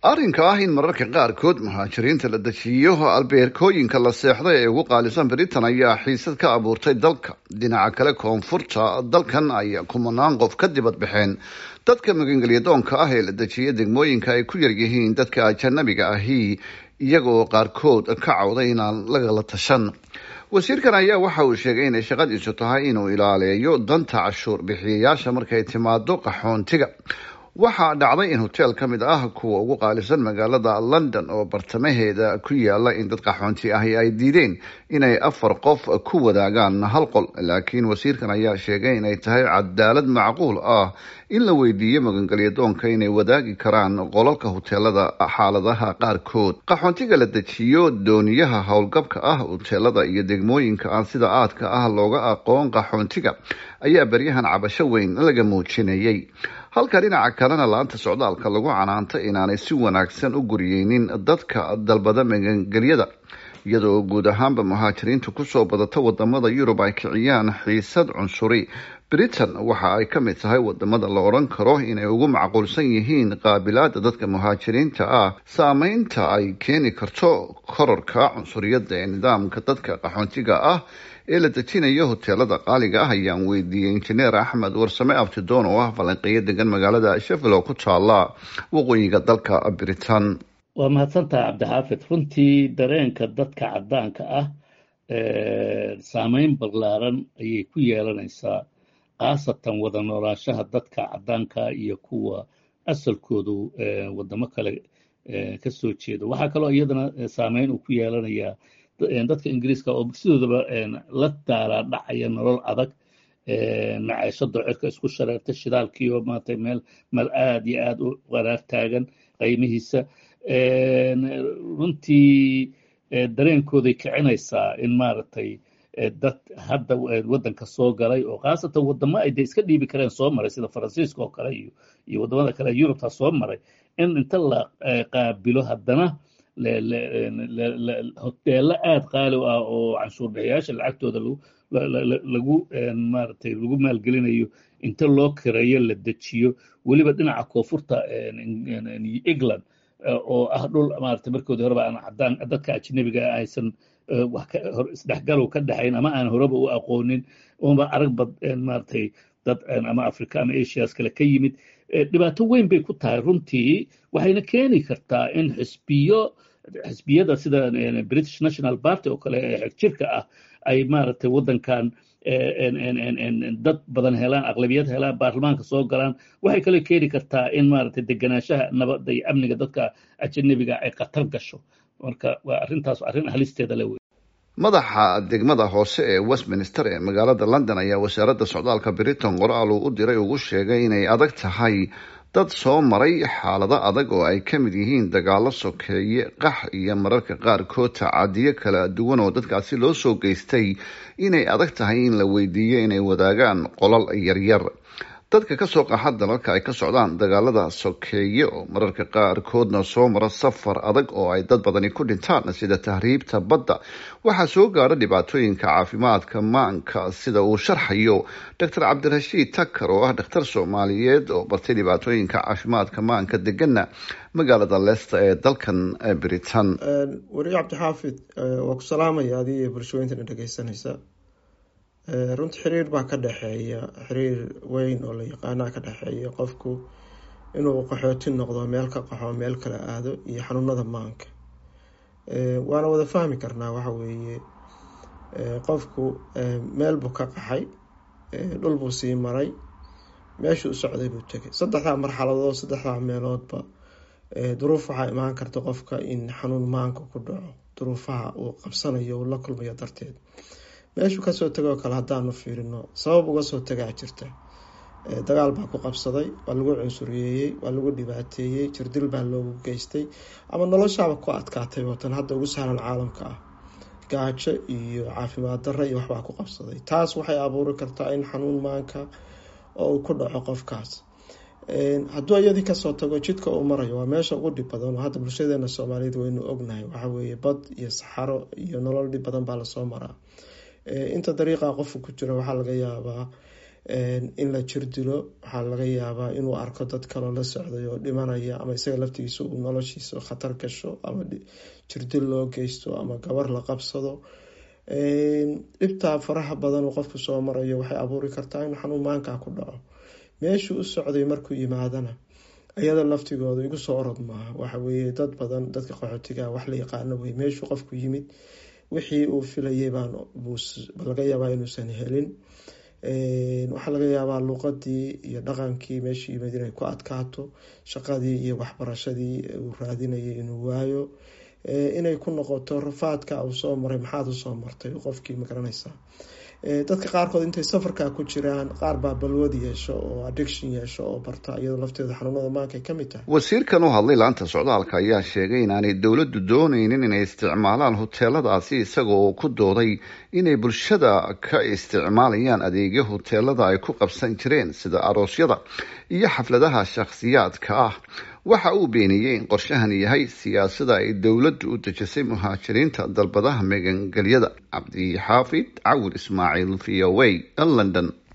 arrinka ah in mararka qaarkood muhaajiriinta la dejiyo albeerkooyinka la seexday ee ugu qaalisan britain ayaa xiisad ka abuurtay dalka dhinaca kale koonfurta dalkan ayaa kumanaan qof ka dibad baxeen dadka magangelyadoonka ah ee la dejiya degmooyinka ay ku yaryihiin dadka ajanabiga ahi iyagoo qaarkood ka cawday inaan lagala tashan wasiirkan ayaa waxa uu sheegay inay shaqadiisu tahay inuu ilaaleeyo danta cashuur bixiyayaasha markay timaado qaxoontiga waxaa dhacday in hoteel ka mid ah kuwa ugu qaalisan magaalada london oo bartamaheeda ku yaala in dad qaxoonti ahi ay diideen inay afar qof ku wadaagaan hal qol laakiin wasiirkan ayaa sheegay inay tahay cadaalad macquul ah in la weydiiyo magangelyadoonka inay wadaagi karaan qolalka hoteelada xaaladaha qaarkood qaxoontiga la dejiyo dooniyaha howlgabka ah hoteelada iyo degmooyinka aan sida aadka ah looga aqoon qaxoontiga ayaa beryahan cabasho weyn laga muujinayay halka dhinaca kalena laanta socdaalka lagu canaanta inaanay si wanaagsan u guriyeynin dadka dalbada magangelyada iyadoo guud ahaanba muhaajiriintu kusoo badata wadamada yurub ay kiciyaan xiisad cunsuri britain waxa ay ka mid tahay wadamada la odhan karo inay ugu macquulsan yihiin qaabilaada dadka muhaajiriinta ah saameynta ay keeni karto kororka cunsuriyadda ee nidaamka dadka qaxoontiga ah ee la dejinayo hoteelada qaaliga ah ayaan weydiiyey injineer axmed warsame abtidoon oo ah falanqeeyo degan magaalada sheffield oo ku taala waqooyiga dalka britain waa mahadsantaha cabdixaafid runtii dareenka dadka caddaanka ah saameyn ballaaran ayay ku yeelanaysaa khaasatan wada noolaanshaha dadka caddaanka iyo kuwa asalkoodu wadamo kale ka soo jeedo waxaa kaloo iyadana saameyn uu ku yeelanayaa dadka ingiriiska oo sidoodaba la daalaa dhacaya nolol adag maceeshada cirka isku shareerta shidaalkiioo maarata meel meel aad iyo aad u qaraar taagan qaymihiisa runtii dareenkooday kicinaysaa in maaragtay dad hadda waddanka soo galay oo khaasatan wadamo ay de iska dhiibi kareen soo maray sida faransiiska oo kale iyo iyo waddamada kale yurubta soo maray in inta la qaabilo haddana hoteello aad qaali u ah oo canshuur bixiyaasha lacagtooda lagu maaragtay lagu maalgelinayo inta loo kireeyo la dejiyo weliba dhinaca koonfurta england oo ah dhul maaragtay markoodii horeba aan caddaan dadka ajnabiga aysan wax isdhexgalow ka dhexayn ama aan horeba u aqoonin oonba arag bad maaragtay dad ama africa ama asias kale ka yimid dhibaato weyn bay ku tahay runtii waxayna keeni kartaa in xisbiyo xisbiyada sida british national party oo kale ee xegjirka ah ay maaragtay waddankan dad badan helaan aqlabiyad helaan baarlamaanka soo galaan waxay kaloo keeni kartaa in maaragtay deganaanshaha nabadda iyo amniga dadka ajanabiga ay khatar gasho marka waa arrintaas arrin halisteeda le wey madaxa degmada hoose ee westminster ee magaalada london ayaa wasaaradda socdaalka britain qoraal uu u diray ugu sheegay inay adag tahay dad soo maray xaalado adag oo ay ka mid yihiin dagaalo sokeeye qax iyo mararka qaarkood tacadiyo kala duwan oo dadkaasi loo soo geystay inay adag tahay in la weydiiyo inay wadaagaan qolal yaryar dadka kasoo qaxa dalalka ay ka socdaan dagaalada sokeeye oo mararka qaarkoodna soo mara safar adag oo ay dad badani ku dhintaan sida tahriibta badda waxaa soo gaara dhibaatooyinka caafimaadka maanka sida uu sharxayo doctor cabdirashiid takar oo ah dhakhtar soomaaliyeed oo bartay dhibaatooyinka caafimaadka maanka degana magaalada leicester ee dalkan britain weri cabdixaafid waa ku salaamaya adiga iyo bulshooyintana dhegeysanaysa runtii xiriir baa ka dhexeeya xiriir weyn oo la yaqaanaa ka dhexeeya qofku inuu qaxooti noqdo meel ka qaxo meel kala aado iyo xanuunada maanka waana wada fahmi karnaa waxa weeye qofku meel buu ka qaxay dhul buu sii maray meeshuu u socday buu tegay saddexdaa marxaladood saddexdaa meeloodba duruuf waxaa imaan karta qofka in xanuun maanka ku dhaco duruufaha uu qabsanayo uu la kulmayo darteed meeshuu kasoo tegoo kale haddaanu fiirino sabab uga soo tagaa jirta dagaal baa ku qabsaday waa lagu cunsuriyeeyey waa lagu dhibaateeyey jirdil baa loogu geystay ama noloshaaba ku adkaatay watan hadda ugu sahlan caalamka ah gaajo iyo caafimaad darra iyo waxbaa ku qabsaday taas waxay abuuri kartaa in xanuun maanka oo uu ku dhaco qofkaas hadduu iyadii kasoo tago jidka uu marayo waa meesha ugu dhib badan oo hadda bulshadeena soomaaliyeed waynu ognahay waxaweeye bad iyo saxaro iyo nolol dhib badan baa lasoo maraa inta dariiqa qofka ku jira waxaa laga yaabaa in la jir dilo waxaa laga yaabaa inuu arko dad kaloo la socday oo dhimanaya ama isaga laftigiisa uu noloshiisa khatar gasho ama jirdil loo geysto ama gabar la qabsado dhibtaa faraha badan uu qofku soo marayo waxay abuuri kartaa in xanuun maankaa ku dhaco meeshuu u socday markuu yimaadana iyada laftigooda igu soo orod maaha waxaweye dad badan dadka qaxootiga wax la yaqaano wey meeshuu qofku yimid wixii uu filayay baan laga yaabaa inuusan helin waxaa laga yaabaa luuqadii iyo dhaqankii meeshuu yimid inay ku adkaato shaqadii iyo waxbarashadii uu raadinayay inuu waayo inay ku noqoto rafaadka uu soo maray maxaad usoo martay qofkii magaranaysaa dadka qaarkood intay safarka ku jiraan qaar baa balwad yeesho oo addiction yeesho oo barta iyadoo lafteeda xanuunada maanka ka mid tahay wasiirkan u hadlay laanta socdaalka ayaa sheegay inaanay dowladdu dooneynin inay isticmaalaan hoteeladaasi isagoo ku dooday inay bulshada ka isticmaalayaan adeegyo hoteelada ay ku qabsan jireen sida aroosyada iyo xafladaha shakhsiyaadka ah waxa uu beeniyey in qorshahan yahay siyaasada ay dowladdu u dejisay muhaajiriinta dalbadaha magangelyada cabdixaafid cawil ismaaciil v o a london